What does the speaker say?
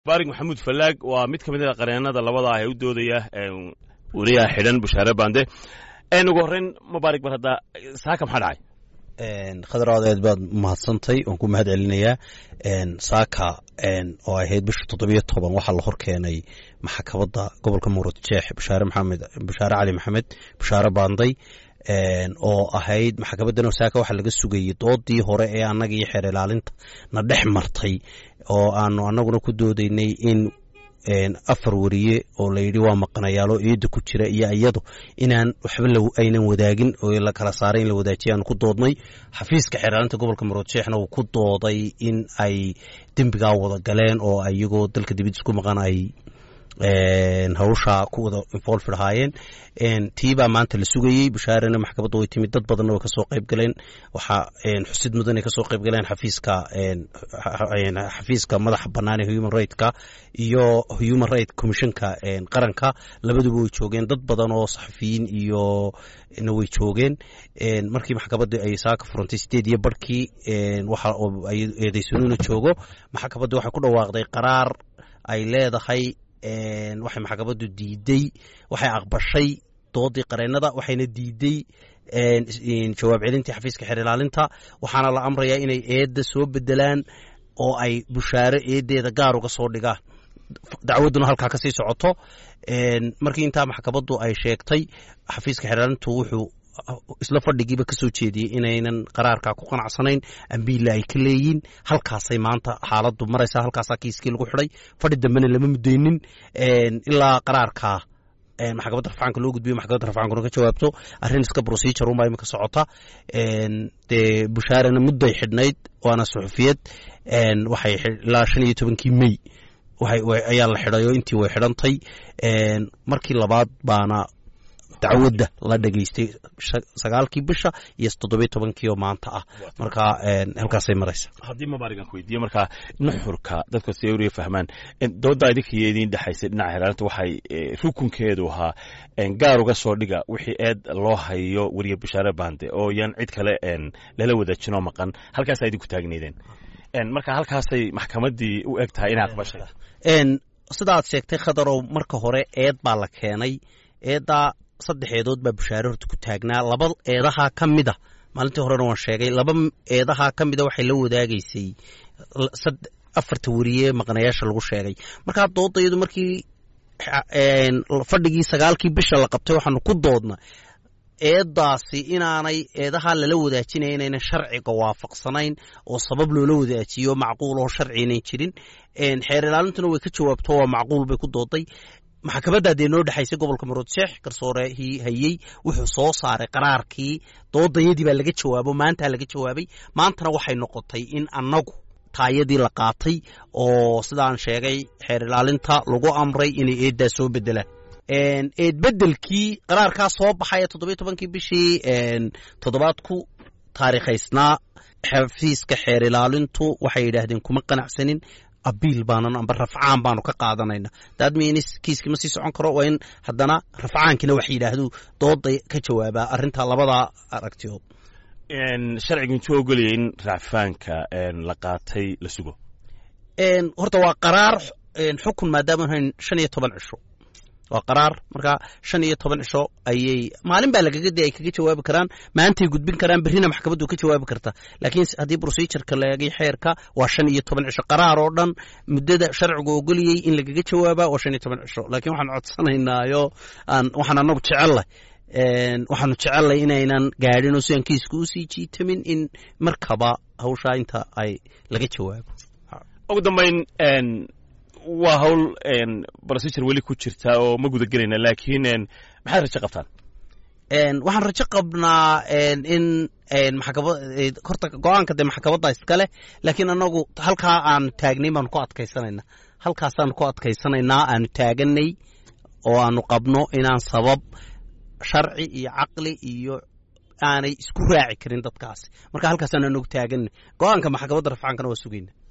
baarig maxamuud fallaag waa mid ka mid a qareenada labada ah ee u doodaya weriyaha xidhan bushaare bande ugu horreyn mubaarig bar hadda saaka maxaa dhacay khadar adeed baad mahadsantay waan ku mahad celinayaa saaka oo ahayd bisha toddobiyo toban waxaa la hor keenay maxkamadda gobolka muurad jeex bushaare maxamed bushaare cali maxamed bushaare baanday oo ahayd maxkamadan saaka waxaa laga sugayey doodii hore ee annaga iyo xeer ilaalinta na dhex martay oo aanu annaguna ku doodaynay in afar wariye oo layidhi waa maqanayaalo eedda ku jira iyo iyadu inaan waxba aynan wadaagin oo la kala saaray in la wadaajiya aanu ku doodnay xafiiska xeeraalinta gobolka maroodjeexna uu ku dooday in ay dembigaa wada galeen oo iyagoo dalka dibadiis ku maqan ay hawsha ku wada involved ahaayeen tiibaa maanta la sugayey bushaarena maxkamadda way timid dad badanna way kasoo qayb galeen waxaa xusid mudan ay kasoo qayb galeen xafiiska xafiiska madaxa bannaan ee human rightska iyo human right commissionka qaranka labaduba way joogeen dad badan oo saxafiyiin iyo na way joogeen markii maxkamadda ay saaka furantay sideed iyo barhkii waxa eedaysanuuna joogo maxkamadda waxay ku dhawaaqday qaraar ay leedahay waxay maxkamaddu diiday waxay aqbashay doodii qareennada waxayna diiday jawaab celintii xafiiska xeer ilaalinta waxaana la amrayaa inay eedda soo bedelaan oo ay bushaare eeddeeda gaar uga soo dhigaan dacwadduna halkaa ka sii socoto markii intaa maxkamaddu ay sheegtay xafiiska xeer ilaalintu wuxuu isla fadhigiiba ka soo jeediyey inaynan qaraarkaa ku qanacsanayn ambiilla ay ka leeyiin halkaasay maanta xaaladdu maraysaa halkaasaa kiiskii lagu xidhay fadhi dambena lama mudaynin ilaa qaraarkaa maxkamadda rafcaanka loo gudbiyo maxkamadda rafcaankuna ka jawaabto arrin iska procedure unbaa imika socota dee bushaarena mudday xidhnayd waana suxufiyad waxay ilaa shan iyo tobankii mey ayaa la xidhay oo intii way xidhantay markii labaad baana dacwadda la dhegaystay sagaalkii bisha iyo toddobiyo tobankii oo maanta ah marka halkaasay maraysa haddii mabaarigan ku weydiiye markaa nuxurka dadka si wriya fahmaan doodda idinka iyo idiin dhexaysay dhinaca xeelaalinta waxay rukunkeedu ahaa gaar uga soo dhiga wixii eed loo hayo weriye bashaare bande oo yaan cid kale lala wadaajinoo maqan halkaasaa idinku taagneydeen marka halkaasay maxkamaddii u eg tahay inay aqbashay sidaad sheegtay khadarow marka hore eed baa la keenay eeddaa saddex eedood baa bushaare horta ku taagnaa laba eedahaa ka mida maalintii horena waan sheegay laba eedahaa ka mida waxay la wadaagaysay afarta weriye maqnayaasha lagu sheegay markaa doodayadu markii fadhigii sagaalkii bisha la qabtay waxaanu ku doodna eeddaasi inaanay eedahaa lala wadaajinaya inaynan sharciga waafaqsanayn oo sabab loola wadaajiyo macquul oo sharci inayn jirin xeer ilaalintuna way ka jawaabto waa macquul bay ku dooday maxkamadda dee noo dhexaysay gobolka maroodjeex garsoorehii hayey wuxuu soo saaray qaraarkii doodayadii baa laga jawaabo maantaa laga jawaabay maantana waxay noqotay in annagu taayadii la qaatay oo sidaan sheegay xeer ilaalinta lagu amray inay eeddaa soo bedelaan eed bedelkii qaraarkaa soo baxay ee toddobiyo tobankii bishii toddobaad ku taariikhaysnaa xafiiska xeer ilaalintu waxay yidhaahdeen kuma qanacsanin abiil baanan amba rafcaan baanu ka qaadanayna daadmiinis kiiskii ma sii socon karo waa in haddana rafcaankina wax yidhaahdu dooda ka jawaabaa arrinta labadaa aragtiyood sharcigu intuu ogolaya in racfaanka la qaatay la sugo horta waa qaraar xukun maadaama hayn shan iyo toban cisho waa qaraar marka shan iyo toban cisho ayay maalin baa lagaga de ay kaga jawaabi karaan maantay gudbin karaan berrina maxkamaddu ka jawaabi karta laakiin haddii procedureka laegay xeerka waa shan iyo toban cisho qaraar oo dhan muddada sharcigu ogoliyey in lagaga jawaaba waa shan iyo toban cisho laakiin waxaan codsanaynaayo aan waxaan anagu jecellay waxaanu jecellay inaynan gaadhin oo sidaan kiiska usii jiitamin in markaba hawshaa inta ay laga jawaabo ugu dambayn waa hawl procedure weli ku jirta oo ma guda gelayna laakiin maxaad rajo qabtaan waxaan rajo qabnaa in maxkamad horta go-aanka dee maxkamadda iskale laakiin anagu halkaa aan taagnay baanu ku adkaysanayna halkaasaan ku adkaysanaynaa aanu taaganay oo aanu qabno inaan sabab sharci iyo caqli iyo aanay isku raaci karin dadkaasi marka halkaasaan anagu taaganay go-aanka maxkamadda rafcaankana waa sugayna